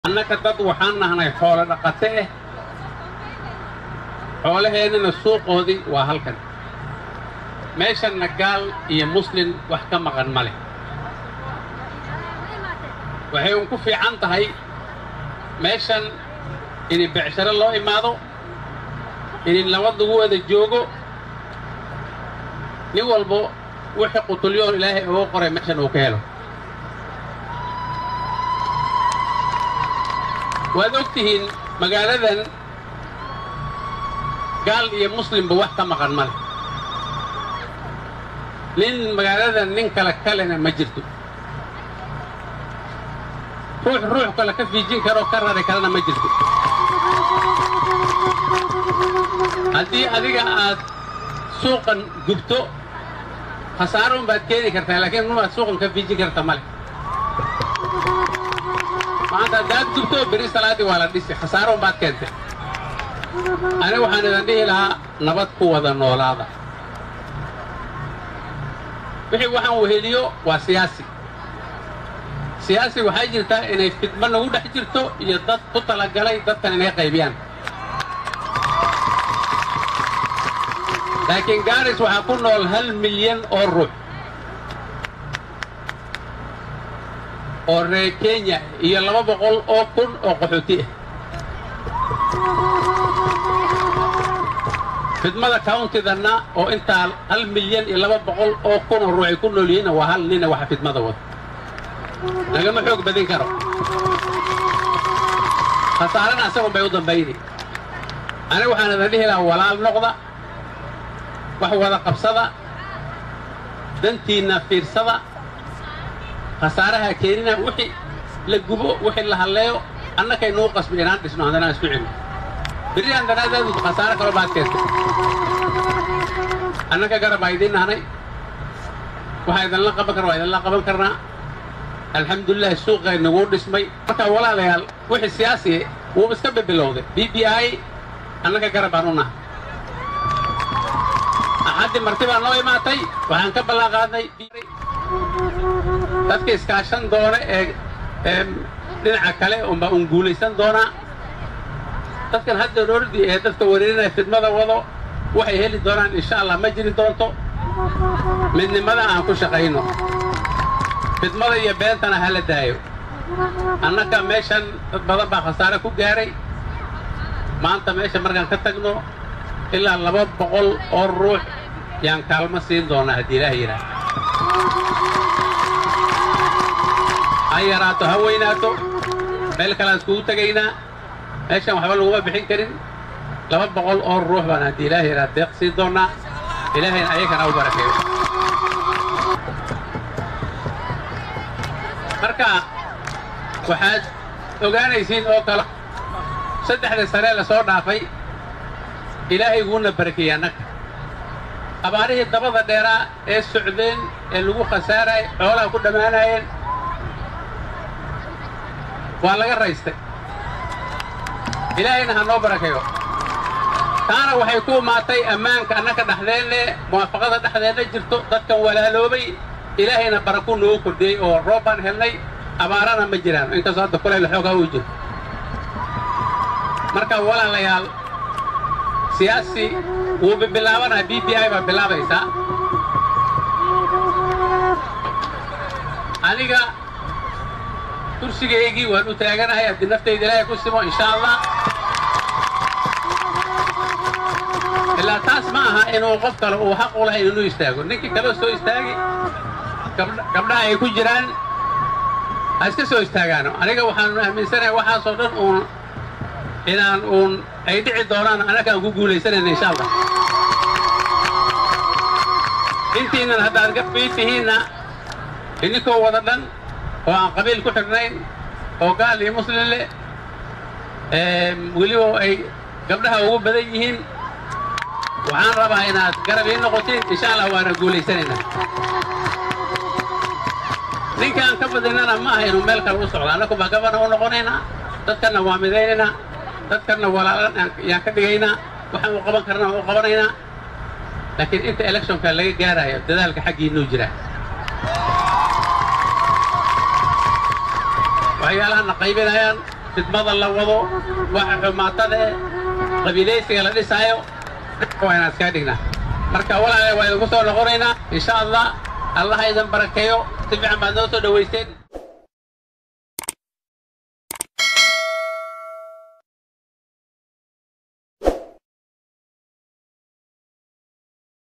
annaga dad waxaan nahnay xoolo dhaqate eh xoolaheennana suuqoodii waa halkan meeshanna gaal iyo muslin wax ka maqan ma leh waxay un ku fiican tahay meeshan ini becsharo loo imaado ini nabad lagu wada joogo nin walbo wixii qutulyoon ilaahay uga qoray meeshan uu ka helo waad og tihiin magaaladan gaal iyo muslimba wax ka maqan ma leh nin magaaladan nin kale kalena ma jirto ruux ruux kale ka fiijin karoo ka rari karana ma jirto haddii adiga aad suuqan gubto khasaarun baad keeni kartaa laakiin rumaad suuqan ka fiijin karta ma leh maanta haddaad gubto beri salaaddii waa la dhisi khasaarun baad keentay aniga waxaan idan dhihi lahaa nabad ku wada noolaada wixii waxaan weheliyo waa siyaasi siyaasi waxay jirtaa inay fidmo nagu dhex jirto iyo dad ku talagalay dadkan inay qaybiyaan laakiin gaaris waxaa ku nool hal milyan oo ruux oo reer kenya iyo laba boqol oo kun oo qaxooti ah fidmada countidanna oo intaa hal milyan iyo laba boqol oo kun oo ruux ay ku nool yihiinna waa hal nina waxa fidmada wada lagama xoog badin karo khasaarana asagun bay u dambayni aniga waxaan idan dhihi lahaa walaal noqda wax wada qabsada dantiinna fiirsada khasaaraha keenina wixii la gubo wixii la halleeyo annakay nuu qasbi inaan dhisno haddanaan isku celno berri handanaadaadu khasaaro kaloo baad keentay annaka garab baa idiin nahnay waxaa idinla qaban kara waa idinla qaban karnaa alxamdulilah suuqay nagu dhismay marka walaalayaal wixii siyaasi wuu iska bebilowday b b i annaga garab baan u nahay axaddii marti baa noo imaatay waxaan ka ballan qaadnay dadka iskaashan doona ee ee dhinaca kale unbaa un guulaysan doonaa dadkan hadda roordi ee dadka wareerinaya fidmada wado waxay heli doonaan insha allah ma jiri doonto midnimada aan ku shaqayno fidmada iyo beentana ha la daayo annaka meeshan dad badan baa khasaare ku gaaray maanta meesha markaan ka tagno ilaa laba boqol oo ruux yaan kaalmo siin doonaa haddii ilaah yidhaah ha yaraato ha weynaato meel kalean iskugu tegaynaa meeshan waxba laguma bixin karin laba boqol oo ruux baan haddii ilaah yidhaah deeq siin doonaa ilaahayna ayagana u barakeeyo marka waxaad ogaanaysiin oo kale saddexda sane la soo dhaafay ilaahay guuna barakeeyey annaga abaarihii dabada dheeraa ee socdeen ee lagu khasaarayay xoolaha ku dhammaanayeen waa laga raystay ilaahayna ha noo barakeeyo taana waxay ku imaatay ammaanka annaka dhexdeenne muwaafaqada dhexdeenna jirto dadkan walaaloobay ilaahayna baraku noogu kordhiyey oo roob baan helnay abaarana ma jiraan inkastoo hadda kulayl xoogaa uu jiro marka walaalayaal siyaasi wuu bibilaabanaa b b i baa bilaabaysaa aniga kursigaygii waan u taaganahay haddii naftayda ilaahay ku simo insha allah ilaa taas ma aha inuu qof kale uu xaq u lahay inuu istaago ninkii kaleo soo istaagi gabdhaha ay ku jiraan ha iska soo istaagaano aniga waxaanu aaminsanahay waxaasoo dhan uun inaan uun ay dhici doonaan annakaan ku guulaysanayna insha allah intiinnan haddaad gabbii tihiinna idinkoo wada dhan oo aan qabiil ku xidhnayn oo gaal iyo muslim leh weliba ay gabdhaha ugu badan yihiin waxaan rabaa inaad garab ii noqotiin insha allah waana guulaysanaynaa ninkaan ka badinana ma aha inuu meel kale u socdo annaku baa gabana u noqonaynaa dadkanna waa midaynaynaa dadkanna walaalan yaan ka dhigaynaa waxaan u qaban karna u qabanaynaa laakiin inta electionka laga gaarayo dadaalka xaggiinuu jiraa waxyaalaha na qaybinayaan fidmada la wado waxa xumaatadae qabiilaysiga la dhisaayo waa inaan iskaga dhignaa marka walaale waa idinku soo noqonaynaa insha allah allaha idin barakeeyo si fiican baad noo soo dhowaysteen